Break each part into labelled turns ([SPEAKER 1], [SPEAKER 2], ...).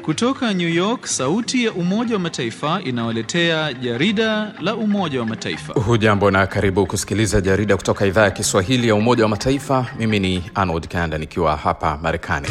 [SPEAKER 1] Kutoka New York, sauti ya Umoja wa Mataifa inawaletea jarida la Umoja wa Mataifa.
[SPEAKER 2] Hujambo na karibu kusikiliza jarida kutoka idhaa ya Kiswahili ya Umoja wa Mataifa. Mimi ni Arnold Kanda nikiwa hapa Marekani.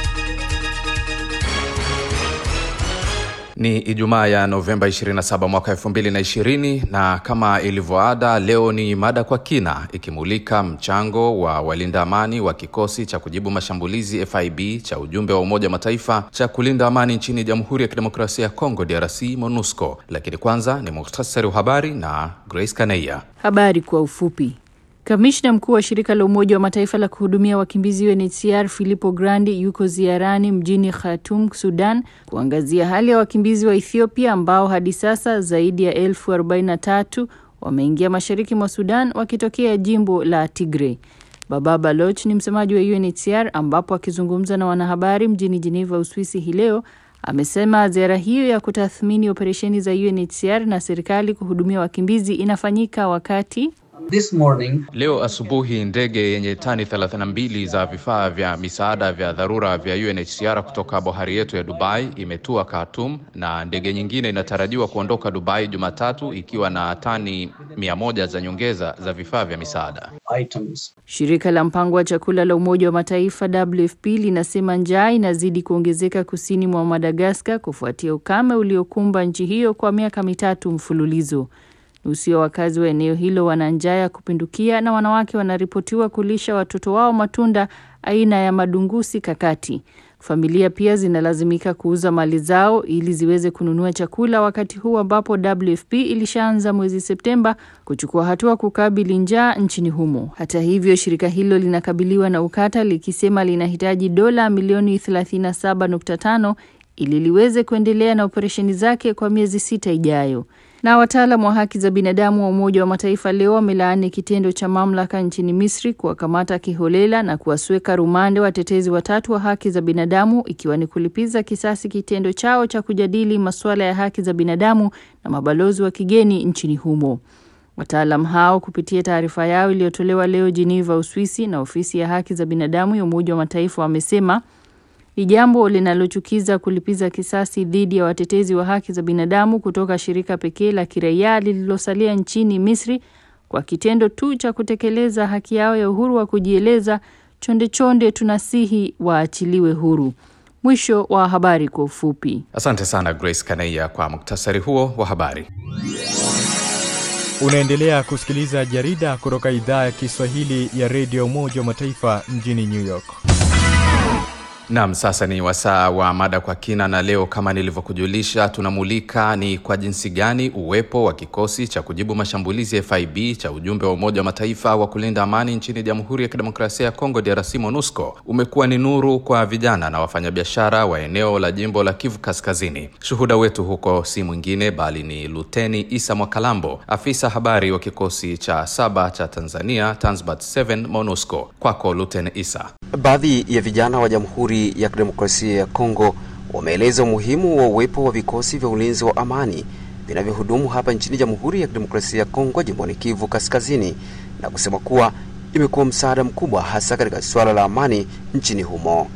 [SPEAKER 2] Ni Ijumaa ya Novemba 27 mwaka 2020 na kama ilivyoada, leo ni mada kwa kina ikimulika mchango wa walinda amani wa kikosi cha kujibu mashambulizi FIB cha ujumbe wa Umoja wa Mataifa cha kulinda amani nchini Jamhuri ya Kidemokrasia ya Kongo DRC MONUSCO. Lakini kwanza ni muhtasari wa habari na Grace Kaneia.
[SPEAKER 3] Habari kwa ufupi. Kamishna mkuu wa shirika la Umoja wa Mataifa la kuhudumia wakimbizi UNHCR Filippo Grandi yuko ziarani mjini Khartoum, Sudan, kuangazia hali ya wakimbizi wa Ethiopia ambao hadi sasa zaidi ya elfu arobaini na tatu wameingia mashariki mwa Sudan wakitokea jimbo la Tigray. Baba Baloch ni msemaji wa UNHCR ambapo akizungumza na wanahabari mjini Geneva, Uswisi hii leo amesema ziara hiyo ya kutathmini operesheni za UNHCR na serikali kuhudumia wakimbizi inafanyika wakati
[SPEAKER 4] This morning,
[SPEAKER 2] Leo asubuhi ndege yenye tani 32 za vifaa vya misaada vya dharura vya UNHCR kutoka bohari yetu ya Dubai imetua Khartoum na ndege nyingine inatarajiwa kuondoka Dubai Jumatatu ikiwa na tani 100 za nyongeza za vifaa vya misaada.
[SPEAKER 4] items.
[SPEAKER 3] Shirika la mpango wa chakula la Umoja wa Mataifa WFP linasema njaa inazidi kuongezeka kusini mwa Madagaskar kufuatia ukame uliokumba nchi hiyo kwa miaka mitatu mfululizo. Nusu ya wakazi wa eneo hilo wana njaa ya kupindukia na wanawake wanaripotiwa kulisha watoto wao matunda aina ya madungusi kakati. Familia pia zinalazimika kuuza mali zao ili ziweze kununua chakula, wakati huu ambapo WFP ilishaanza mwezi Septemba kuchukua hatua kukabili njaa nchini humo. Hata hivyo, shirika hilo linakabiliwa na ukata likisema linahitaji dola milioni 37.5 ili liweze kuendelea na operesheni zake kwa miezi sita ijayo. Na wataalam wa haki za binadamu wa Umoja wa Mataifa leo wamelaani kitendo cha mamlaka nchini Misri kuwakamata kiholela na kuwasweka rumande watetezi watatu wa haki za binadamu ikiwa ni kulipiza kisasi kitendo chao cha kujadili masuala ya haki za binadamu na mabalozi wa kigeni nchini humo. Wataalam hao kupitia taarifa yao iliyotolewa leo Geneva, Uswisi na ofisi ya haki za binadamu ya Umoja wa Mataifa wamesema ni jambo linalochukiza kulipiza kisasi dhidi ya watetezi wa haki za binadamu kutoka shirika pekee la kiraia lililosalia nchini Misri kwa kitendo tu cha kutekeleza haki yao ya uhuru wa kujieleza. Chonde chonde tunasihi waachiliwe huru. Mwisho wa habari kwa ufupi.
[SPEAKER 2] Asante sana Grace Kaneia kwa muktasari huo wa habari.
[SPEAKER 5] Unaendelea kusikiliza jarida kutoka idhaa ya Kiswahili ya redio Umoja wa Mataifa mjini New York.
[SPEAKER 2] Naam, sasa ni wasaa wa mada kwa kina, na leo kama nilivyokujulisha, tunamulika ni kwa jinsi gani uwepo wa kikosi cha kujibu mashambulizi ya FIB cha ujumbe wa Umoja wa Mataifa wa kulinda amani nchini Jamhuri ya Kidemokrasia ya Kongo DRC MONUSCO umekuwa ni nuru kwa vijana na wafanyabiashara wa eneo la jimbo la Kivu Kaskazini. Shuhuda wetu huko si mwingine bali ni Luteni Isa Mwakalambo, afisa habari wa kikosi cha saba cha Tanzania Tanzbat 7 MONUSCO. Kwako Luteni Isa.
[SPEAKER 6] Baadhi ya vijana wa Jamhuri ya Kidemokrasia ya Kongo wameeleza umuhimu wa uwepo wa vikosi vya ulinzi wa amani vinavyohudumu hapa nchini Jamhuri ya Kidemokrasia ya Kongo jimboni Kivu Kaskazini na kusema kuwa imekuwa msaada mkubwa hasa katika suala la amani nchini humo.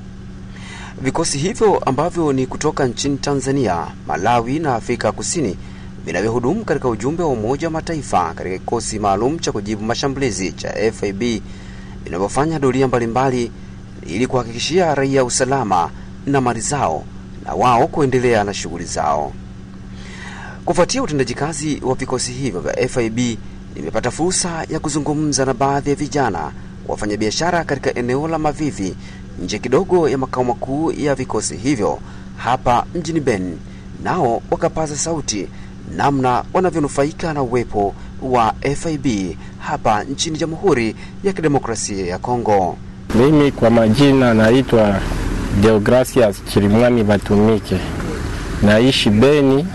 [SPEAKER 6] Vikosi hivyo ambavyo ni kutoka nchini Tanzania, Malawi na Afrika Kusini vinavyohudumu katika ujumbe wa Umoja wa Mataifa katika kikosi maalum cha kujibu mashambulizi cha FIB vinavyofanya doria mbalimbali ili kuhakikishia raia usalama na mali zao na wao kuendelea na shughuli zao. Kufuatia utendaji kazi wa vikosi hivyo vya FIB, nimepata fursa ya kuzungumza na baadhi ya vijana wafanyabiashara katika eneo la Mavivi nje kidogo ya makao makuu ya vikosi hivyo hapa mjini Beni, nao wakapaza sauti namna wanavyonufaika na uwepo wa FIB hapa nchini Jamhuri ya Kidemokrasia ya Kongo.
[SPEAKER 7] Mimi kwa majina naitwa Deogracias Chirimwami Batumike, naishi Beni.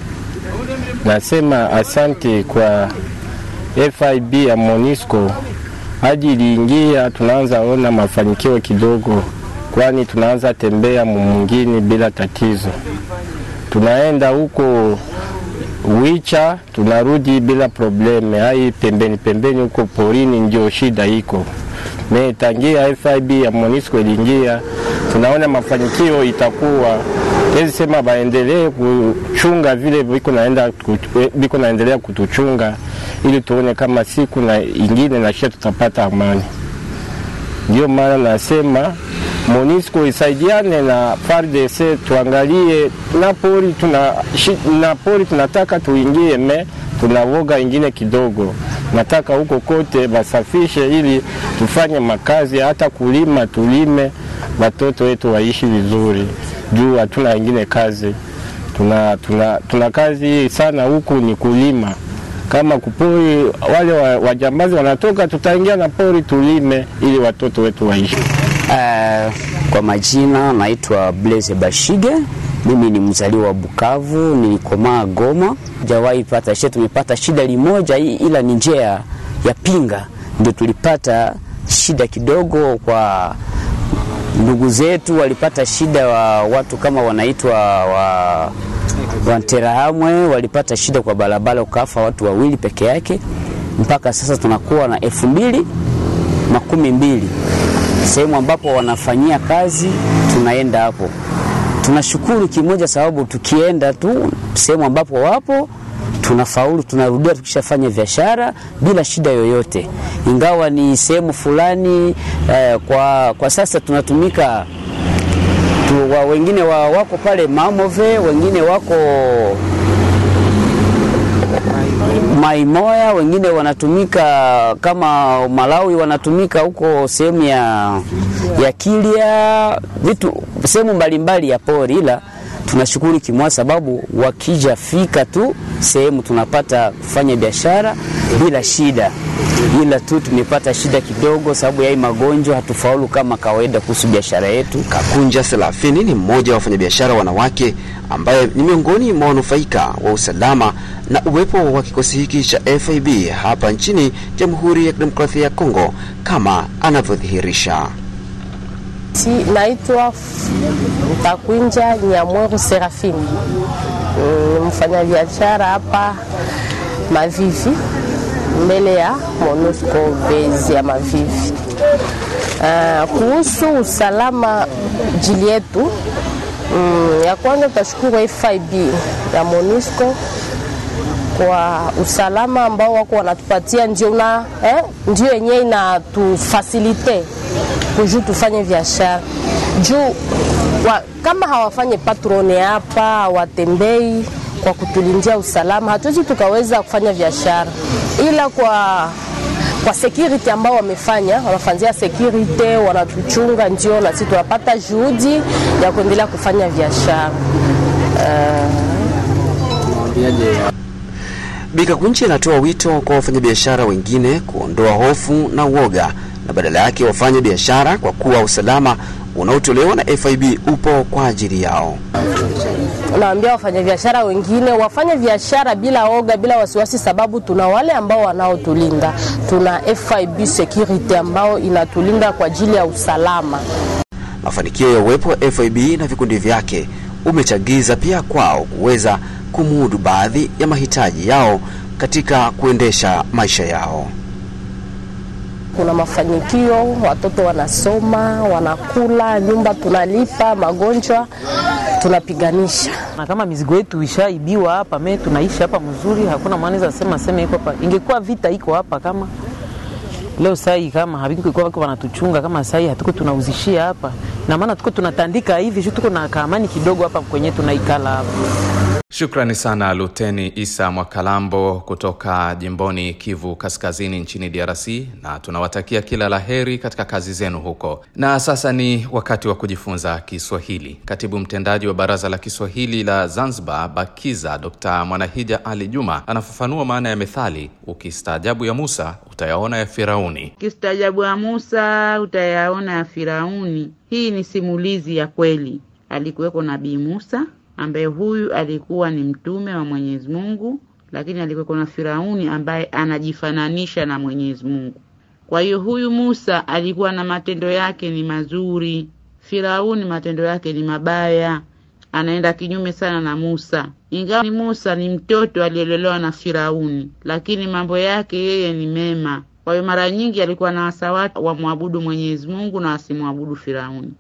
[SPEAKER 7] Nasema asante kwa FIB ya Monisco hadi iliingia, tunaanza ona mafanikio kidogo, kwani tunaanza tembea mumungini bila tatizo. Tunaenda huko Wicha tunarudi bila probleme. Hai pembeni pembeni huko porini ndio shida iko metangia FIB ya Monisco iliingia, tunaona mafanikio itakuwa Tezi sema baendelee kuchunga vile viko naenda viko naendelea kutuchunga, ili tuone kama siku na ingine na shia tutapata amani. Ndio maana nasema MONUSCO isaidiane na FARDC, tuangalie na pori tuna na pori tunataka tuingie, me tunavoga ingine kidogo. Nataka huko kote basafishe, ili tufanye makazi, hata kulima tulime, watoto wetu waishi vizuri, juu hatuna ingine kazi. Tuna, tuna, tuna kazi sana huku ni kulima kama kupori wale wajambazi wanatoka, tutaingia na pori tulime, ili watoto wetu waishi.
[SPEAKER 8] Uh, kwa majina naitwa Blaise Bashige. Mimi ni mzaliwa wa Bukavu, nilikomaa Goma. Jawahi pata shida, tumepata shida limoja, ila ni njia ya pinga ndio tulipata shida kidogo. Kwa ndugu zetu walipata shida, wa watu kama wanaitwa wa Wanterahamwe walipata shida kwa barabara, ukafa watu wawili peke yake. Mpaka sasa tunakuwa na elfu mbili makumi mbili sehemu ambapo wanafanyia kazi, tunaenda hapo. Tunashukuru kimoja, sababu tukienda tu sehemu ambapo wapo tunafaulu, tunarudia tukishafanya biashara bila shida yoyote, ingawa ni sehemu fulani eh, kwa, kwa sasa tunatumika tu, wa, wengine wa, wako pale Mamove, wengine wako Maimoya, wengine wanatumika kama Malawi, wanatumika huko sehemu ya, ya Kilya, vitu sehemu mbalimbali ya pori, ila tunashukuru kimwa sababu wakija fika tu sehemu tunapata kufanya biashara bila shida, ila tu tumepata shida kidogo sababu ya hii magonjwa, hatufaulu kama kawaida kuhusu biashara yetu.
[SPEAKER 6] Kakunja Selafini ni mmoja wa wafanyabiashara wanawake ambaye ni miongoni mwa wanufaika wa usalama na uwepo wa kikosi hiki cha FIB hapa nchini Jamhuri ya Kidemokrasia ya Kongo kama anavyodhihirisha.
[SPEAKER 9] Si, naitwa Takwinja Nyamweru Serafini, ni mfanyabiashara hapa Mavivi, mbele ya MONUSCO base ya Mavivi. Uh, kuhusu usalama jili yetu mm, ya kwanza tutashukuru FIB ya MONUSCO kwa usalama ambao wako wanatupatia, ndio na eh, ndio yenyewe inatufasilite kujuu tufanye biashara juu wa, kama hawafanye patrone hapa hawatembei kwa kutulindia usalama, hatuwezi tukaweza kufanya biashara, ila kwa kwa security ambao wamefanya wanafanyia security, wanatuchunga, ndio na sisi tunapata juhudi ya kuendelea kufanya biashara
[SPEAKER 6] uh... Bikakunchi anatoa wito kwa wafanyabiashara wengine kuondoa hofu na uoga na badala yake wafanye biashara kwa kuwa usalama unaotolewa na FIB upo kwa ajili yao.
[SPEAKER 9] Naambia wafanyabiashara wengine wafanye biashara bila oga, bila wasiwasi, sababu tuna wale ambao wanaotulinda. Tuna FIB security ambao inatulinda kwa ajili ya usalama.
[SPEAKER 6] Mafanikio ya uwepo wa FIB na vikundi vyake umechagiza pia kwao kuweza kumudu baadhi ya mahitaji yao katika kuendesha maisha yao.
[SPEAKER 9] Kuna mafanikio, watoto wanasoma, wanakula, nyumba tunalipa, magonjwa tunapiganisha.
[SPEAKER 10] Na kama mizigo yetu ishaibiwa hapa, me tunaishi hapa mzuri, hakuna maana za sema sema iko hapa. Ingekuwa vita iko hapa kama leo sai, kama havikuwa wako wanatuchunga kama sai, hatuko tunauzishia hapa, na maana tuko tunatandika hivi shu, tuko na kaamani kidogo hapa kwenye tunaikala hapa.
[SPEAKER 2] Shukrani sana Luteni Isa Mwakalambo kutoka jimboni Kivu Kaskazini nchini DRC, na tunawatakia kila la heri katika kazi zenu huko. Na sasa ni wakati wa kujifunza Kiswahili. Katibu mtendaji wa Baraza la Kiswahili la Zanzibar, BAKIZA, Dr Mwanahija Ali Juma anafafanua maana ya methali, ukistaajabu ya Musa utayaona ya Firauni.
[SPEAKER 11] Ukistaajabu ya Musa utayaona ya Firauni. Hii ni simulizi ya kweli. Alikuweko Nabii Musa ambaye huyu alikuwa ni mtume wa Mwenyezi Mungu, lakini alikuwa na Firauni ambaye anajifananisha na Mwenyezi Mungu. Kwa hiyo huyu Musa alikuwa na matendo yake ni mazuri, Firauni matendo yake ni mabaya, anaenda kinyume sana na Musa. Ingawa ni Musa ni mtoto aliyelelewa na Firauni, lakini mambo yake yeye ni mema. Kwa hiyo mara nyingi alikuwa na wasa watu wamwabudu Mwenyezi Mungu na wasimwabudu Firauni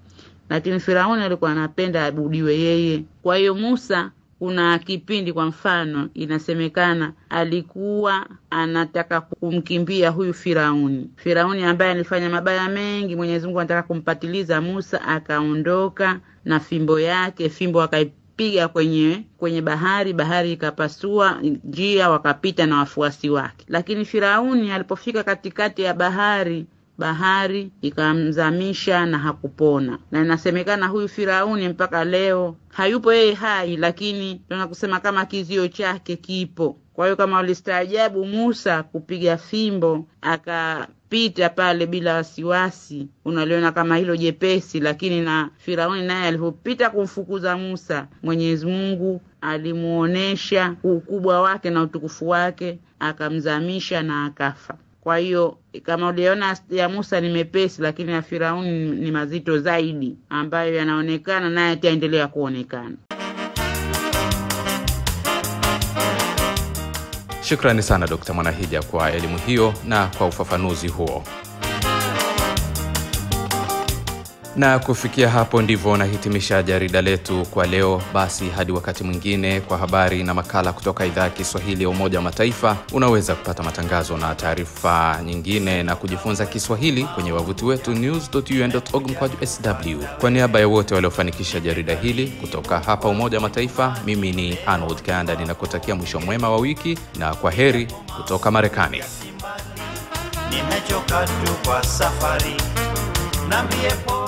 [SPEAKER 11] lakini Firauni alikuwa anapenda abudiwe yeye. Kwa hiyo Musa kuna kipindi kwa mfano inasemekana alikuwa anataka kumkimbia huyu Firauni, Firauni ambaye alifanya mabaya mengi. Mwenyezi Mungu anataka kumpatiliza Musa, akaondoka na fimbo yake, fimbo akaipiga kwenye kwenye bahari, bahari ikapasua njia, wakapita na wafuasi wake. Lakini Firauni alipofika katikati ya bahari bahari ikamzamisha na hakupona, na inasemekana huyu Firauni mpaka leo hayupo yeye hai, lakini tunaweza kusema kama kizio chake kipo. Kwa hiyo kama walistaajabu Musa kupiga fimbo akapita pale bila wasiwasi, unaliona kama hilo jepesi, lakini na Firauni naye alipopita kumfukuza Musa, Mwenyezi Mungu alimuonesha ukubwa wake na utukufu wake, akamzamisha na akafa. Kwa hiyo kama uliona ya Musa ni mepesi, lakini ya Firauni ni mazito zaidi, ambayo yanaonekana naye ataendelea kuonekana.
[SPEAKER 2] Shukrani sana Dkt. Mwanahija kwa elimu hiyo na kwa ufafanuzi huo. Na kufikia hapo ndivyo nahitimisha jarida letu kwa leo. Basi hadi wakati mwingine, kwa habari na makala kutoka idhaa ya Kiswahili ya Umoja wa Mataifa. Unaweza kupata matangazo na taarifa nyingine na kujifunza Kiswahili kwenye wavuti wetu news.un.org mkwaju sw. Kwa niaba ya wote waliofanikisha jarida hili kutoka hapa Umoja wa Mataifa, mimi ni Arnold Kanda ninakutakia mwisho mwema wa wiki na kwa heri kutoka Marekani.
[SPEAKER 12] Nimechoka tu kwa safari, nambie